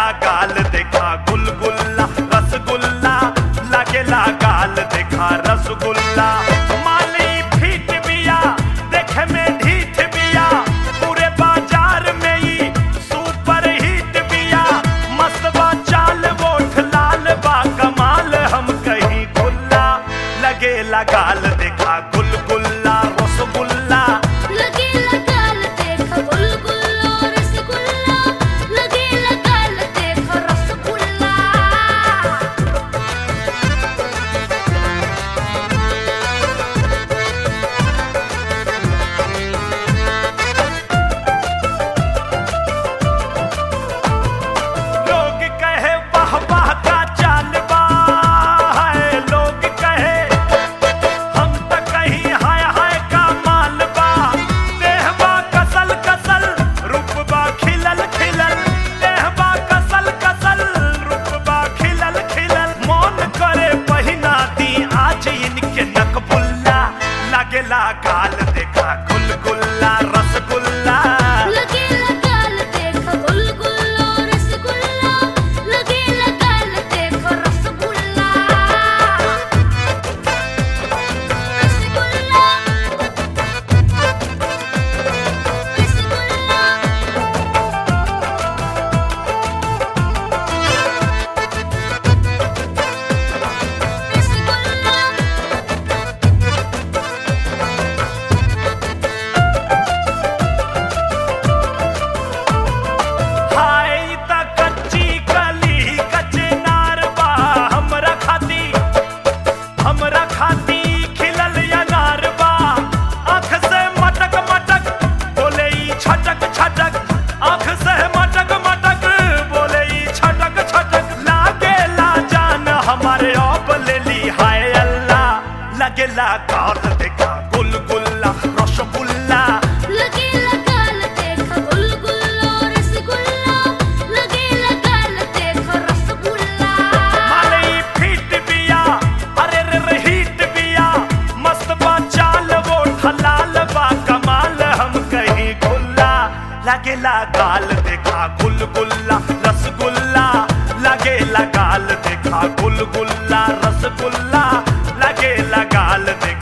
गाल देखा गुलगुल्ला रसगुल्ला लगेला गाल देखा रसगुल्ला माली फीट बिया देखे में ढीठ बिया पूरे बाजार में ही सुपर हिट बिया मस्त बा चाल वोट लाल बा कमाल हम कहीं गुल्ला लगेला गाल देखा गुलगुल्ला रसगुल्ला लगेला गाल देख गुलगुल्ला रसगुल्ला लगेला गाल देख रसगुल्ला लोग कहे वाह वाह का चाल बा है लोग कहे हम त कहीं हाय हाय का माल बा देहबा कसल कसल रूपबा खिलल खिलल देहबा कसल कसल रूपबा खिलल खिलल मौन करे पहिना दी आज इनके नकबुल्ला लगेला गाल देखा गुलगुल्ला रसगुल्ला लगेला गाल देख गुलगुल्ला रसगुल्ला लगेला गाल देख रसगुल्ला रसगुल्ला रसगुल्ला रसगुल्ला हाय त कच्ची कली कच्चे नार बा हमरा खाती हमरा खाती खिलल अनार बा आँख से मटक मटक बोले ई छटक छटक आँख से मटक मटक बोले ई छटक छटक लागे ला जान हमारे अब ले ली हाय अल्लाह लगेला गाल देखा गुलगुल्ला रसगुल्ला लगेला गाल देख गुलगुल्ला रसगुल्ला लगेला गाल देख रसगुल्ला मालई फिट बिया अरे रे रे हिट बिया मस्त बा चाल वो हलाल बा कमाल हम कहीं गुल्ला लगेला गाल देखा गुलगुल्ला रसगुल्ला लगेला गाल देखा गुलगुल्ला रसगुल्ला लगेला गाल देखा